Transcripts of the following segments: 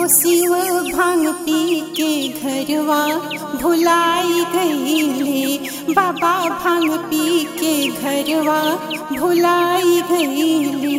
शिव भांग पी के घरवा भुलाई गईले बाबा भांग पी के घरवा भुलाई गईले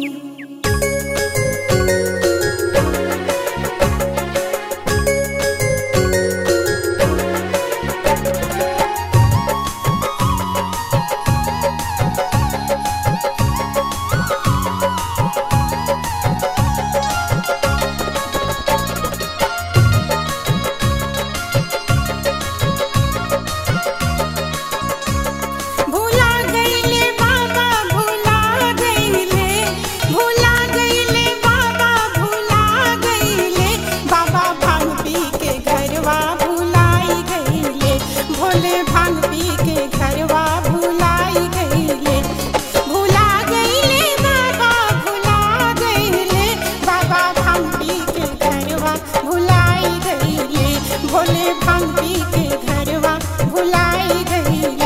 भुला गईले बाबा भुला गईले भुला गईले बाबा भुला गईले बाबा भांग पी के घरवा भुलाई गईले भोले भांग पी के घरवा भुलाई गईले भुला गईले बाबा भुला गईले बाबा भांग पी के घरवा भुलाई गईले भोले भांग पी के घरवा भुलाई गईले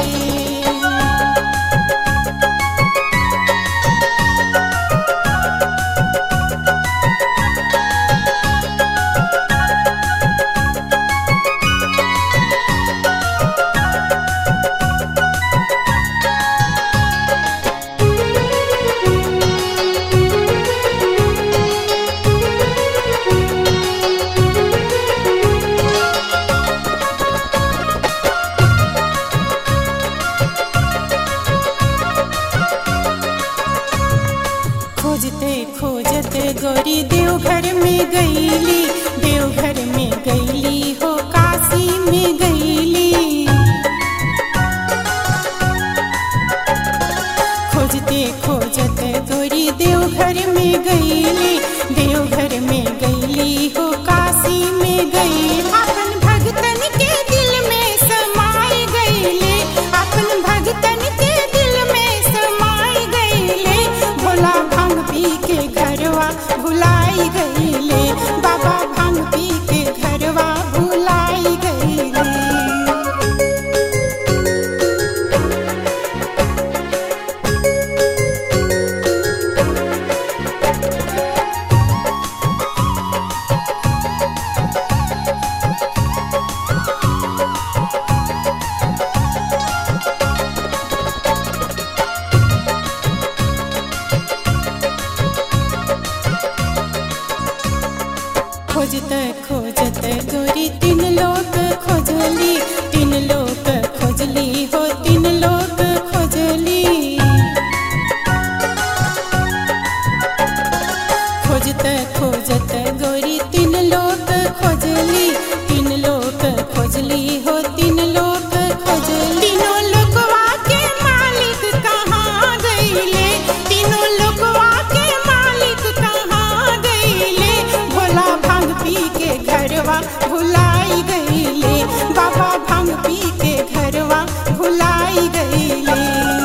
खोजते खोजते गोरी देवघर में गईली देवघर में गईली हो काशी में गईली खोजते खोजते गोरी देवघर में गईली देवघर में गईली हो काशी में गई अपन भगतन के दिल में समाई गईले अपन भगतन के दिल में समाई गईले भोला भांग पी के घरवा भुलाई गईले बाबा भांग पी के घरवा भुलाई गईले खोजत खोजत गोरी तीन लोग खोजली तीन लोग खोजली हो तीन लोग खोजली खोजत खोजत गोरी तीन लोग खोजली तीन लोग खोजली हो तीन लोग खोजली तीनों लोगवा के मालिक कहाँ गईले तीनों लोगवा के मालिक कहाँ गईले भोला भांग पी के घरवा भुलाई गईले बाबा भांग पी के घरवा भुलाई गईले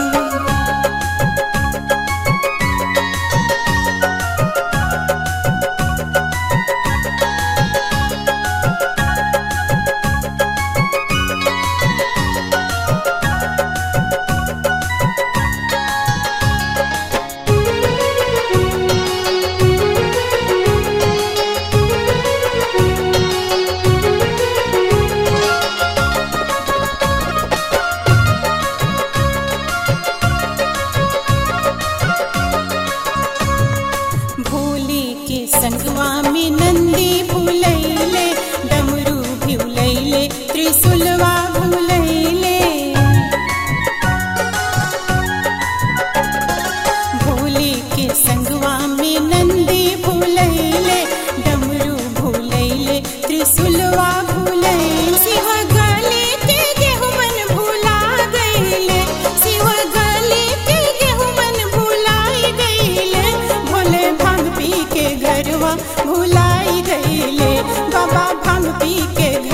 भोले के संगवा में नंदी भूलैले डमरू भूलैले त्रिशूलवा भूलैले भोले के संगवा में नंदी भूलैले डमरू भूलैले त्रिशूलवा भूलैले शिव गले के गेहुमन भुला गईले शिव गले के गेहुमन भुलाई गईले भोले भांग पी के घरवा भुलाई गईले बाबा भांग पी के